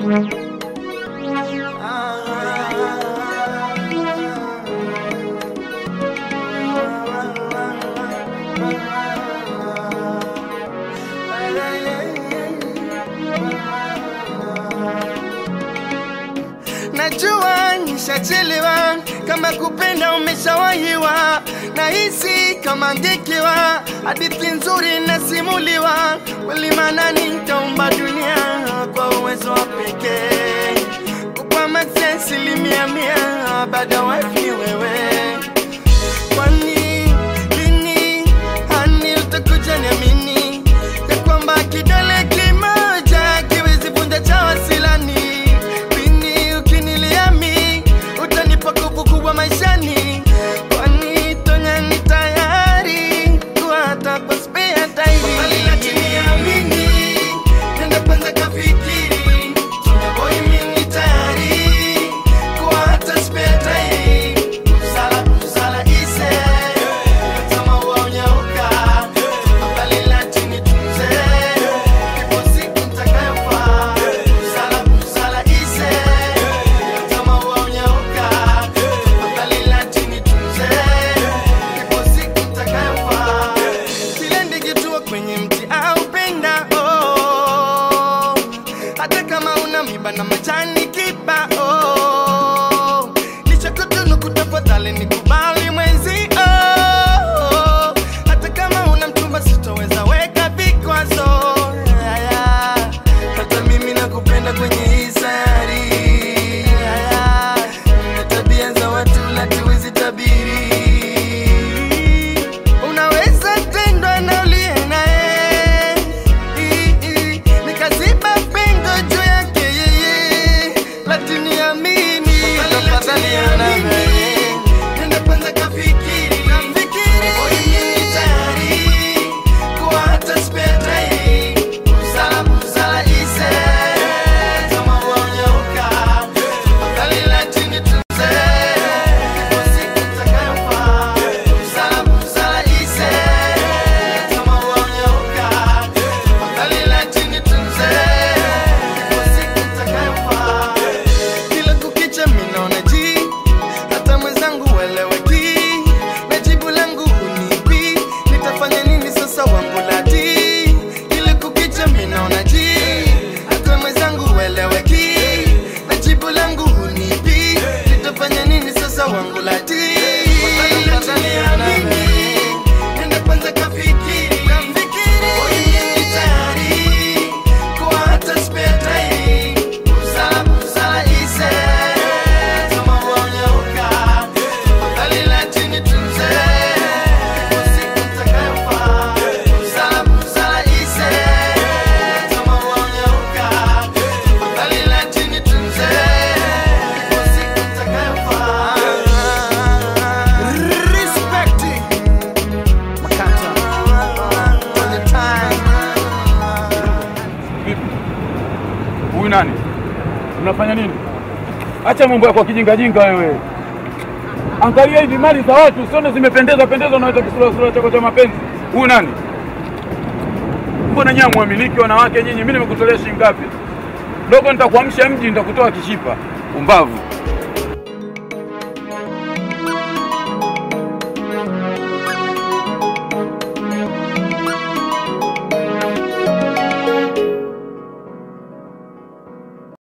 Najua nishachelewa, kama kupenda umeshawahiwa, nahisi kama ngekewa, hadithi nzuri nasimuliwa, kweli maana nitaumba dunia kwa uwezo wa pekee, kupa maksi asilimia mia, baada wife ni wewe. Kwani lini hani utakuja niamini ya kwamba kidole kimoja kiwezi vunja cha wasilani lini ukiniliami utanipa nguvu kubwa maishani kwani tonya ni tayari kuwa hata kwa spare time lakini amini nenda kwanza kafikiri Tonya boy mimi tayari kuwa hata spare time Usala usala ise kama unyauka Tafadhali lakini tunze Ipo siku nitakayofaa Usala usala ise kama unyauka Tafadhali lakini tunze Ipo siku nitakayofaa Kile ndikitua kwenye mti au penda oh. Hata kama una miba na majani kibao Nichakutunu kutafadhali nikubali mwenzi oh. Hata kama una mchumba sitoweza weka vikwazo Aya. Hata mimi nakupenda kwenye hii sayari Aya. Na tabia za watu hatuwezi tabiri Unaweza tendwa na uliye naye I- i- Nikaziba pengo juu yake yeye Lakini amini Tafadhali amini Nenda kwanza kafikiri Oye mimi tayari Kuwa hata spare time Busara busara ise Kama uonyauka Tafadhali lakini tunze Ipo siku nitakayofaa Busara busara ise Kama uonyauka Tafadhali lakini tunze Ipo siku nitakayofaa kila kukicha minaona ji hata mwenzangu ueleweki na jibu langu unipi nitafanya nini sasa wangu lati kila kukicha minaona ji hata mwenzangu ueleweki na jibu langu unipi nitafanya nini sasa wangu lati Nenda kwanza kafikiri Oye mimi tayari kuwa hata spare time Busara busara ise kama uonyauka Tafadhali lakini tunze Ipo siku nitakayofaa Busara busara ise kama uonyauka Tafadhali lakini tunze Ipo siku nitakayofaa Respect Makata On the time Vipi? Huyu nani? Unafanya nini? Acha mambo yako ya kijingajinga wewe. Angalia hivi mali za watu, usione zimependeza pendeza, unaweza kisura sura chako cha mapenzi. Huyu nani? Mbona nyinyi mwamiliki wanawake nyinyi? Mimi nimekutolea shilingi ngapi? Dogo, nitakuamsha mji, nitakutoa kishipa. Umbavu.